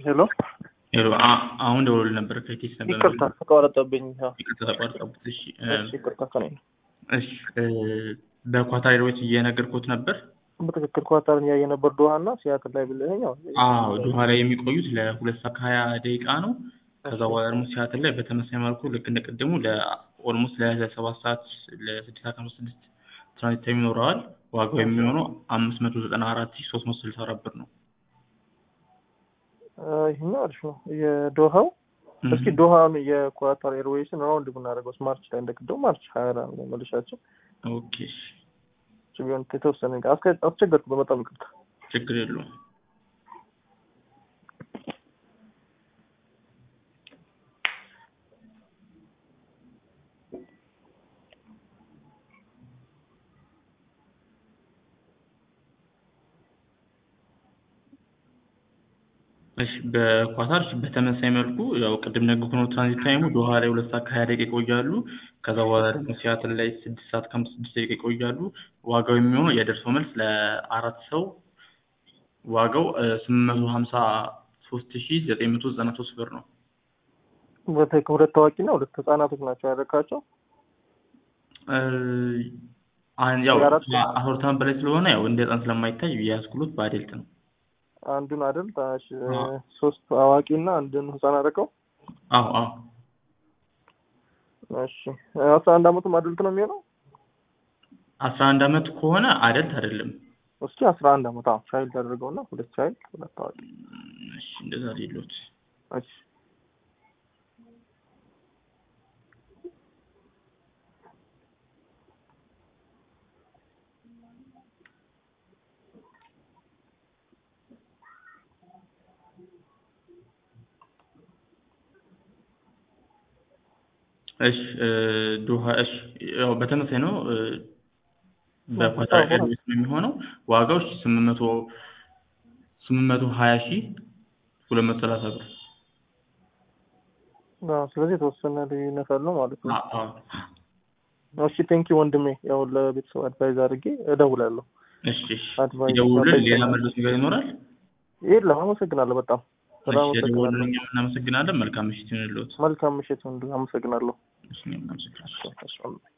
ሄሎ ሄሎ አ- አሁን ደውሎልህ ነበር ከቴስ ነበር ይቅርታ ተቋረጠብኝ። አዎ፣ ይቅርታ ተቋርጠቡት። እሺ እ፣ እሺ፣ ይቅርታ ከኔ ነው። እሺ እ፣ በኳታር ኤርዌይስ እየነገርኩት ነበር። በትክክል ኳታርን ያየ ነበር ዶሃ እና ሲያትል ላይ ብለኸኝ። አዎ፣ አዎ ዶሃ ላይ የሚቆዩት ለሁለት ሰዓት ከሀያ ደቂቃ ነው። ከዛ በኋላ ደግሞ ሲያትል ላይ በተመሳሳይ መልኩ ልክ እንደቀደሙ ለኦልሞስት ለሰባት ሰዓት ለስድስት ሰዓት አምስት ስድስት ትራንዚት ታይም ይኖረዋል። ዋጋው የሚሆነው አምስት መቶ ዘጠና አራት ሺህ ሶስት መቶ ስልሳ አራት ብር ነው። እ፣ ይሄኛው አሪፍ ነው። የዶሃው እስኪ ዶሃውን የኳታር ኤርዌይስን ራውንድ ብናደርገው ማርች ላይ እንደቅደው ማርች ሀያ ላይ ነው መልሻቸው ኦኬ እሺ፣ ቢሆን የተወሰነ አስከ- አስቸገርኩ። በጣም ይቅርታ። ችግር የለውም። እሺ በኳታር እሺ፣ በተመሳሳይ መልኩ ያው ቅድም ነገርኩህ ነው። ትራንዚት ታይሙ ዶሃ ላይ ሁለት ሰዓት ከሀያ ደቂቃ ይቆያሉ። ከዛ በኋላ ደግሞ ሲያትል ላይ ስድስት ሰዓት ከአምስት ስድስት ደቂቃ ይቆያሉ። ዋጋው የሚሆነው የደርሶ መልስ ለአራት ሰው ዋጋው ስምንት መቶ ሀምሳ ሶስት ሺ ዘጠኝ መቶ ዘጠና ሶስት ብር ነው። በተለይ ሁለት ታዋቂና ሁለት ህጻናቶች ናቸው ያደረካቸው። እ፣ አን- ያው የአራት አስራ ዓመት በላይ ስለሆነ ያው እንደ ህፃን ስለማይታይ የያዝኩሎት በአዴልት ነው። አንዱን አይደል ታሽ አዎ። ሶስት አዋቂና አንድን ህጻን አደረከው። አዎ አዎ እሺ አስራ አንድ አመቱም አድልት ነው የሚሆነው። አስራ አንድ አመት ከሆነ አደልት አይደለም። እስኪ አስራ አንድ አመት አዎ ቻይልድ አደረገውና ሁለት ቻይልድ ሁለት ታዋቂ። እሺ እንደዛ ሌሎት እሺ እሺ እ፣ ዶሃ እሺ ያው በተመሳይ ነው እ፣ በኳታር አዎ። ኤርዌይስ ነው የሚሆነው ዋጋው እሺ ስምንት መቶ ስምንት መቶ ሀያ ሺህ ሁለት መቶ ሰላሳ ብር አዎ፣ ስለዚህ የተወሰነ ልዩነት አለው ማለት ነው። አ- አዎ እሺ ቴንኪ ወንድሜ፣ ያው ለቤተሰብ አድቫይዝ አድርጌ እደውላለሁ። እሺ እሺ አድቫይስ ይደውሉልን አድቫይስ ሌላ መለስ ነገር ይኖራል የለም። አመሰግናለሁ በጣም በጣም እሺ አመሰግናለሁ። የደወሉልን እኛም እናመሰግናለን መልካም ምሽት ይሁንልዎት መልካም ምሽት ወንድሜ፣ አመሰግናለሁ። እሺ እኛም እናመሰግናለን እሺ፣ እሺ፣ ወንድሜ።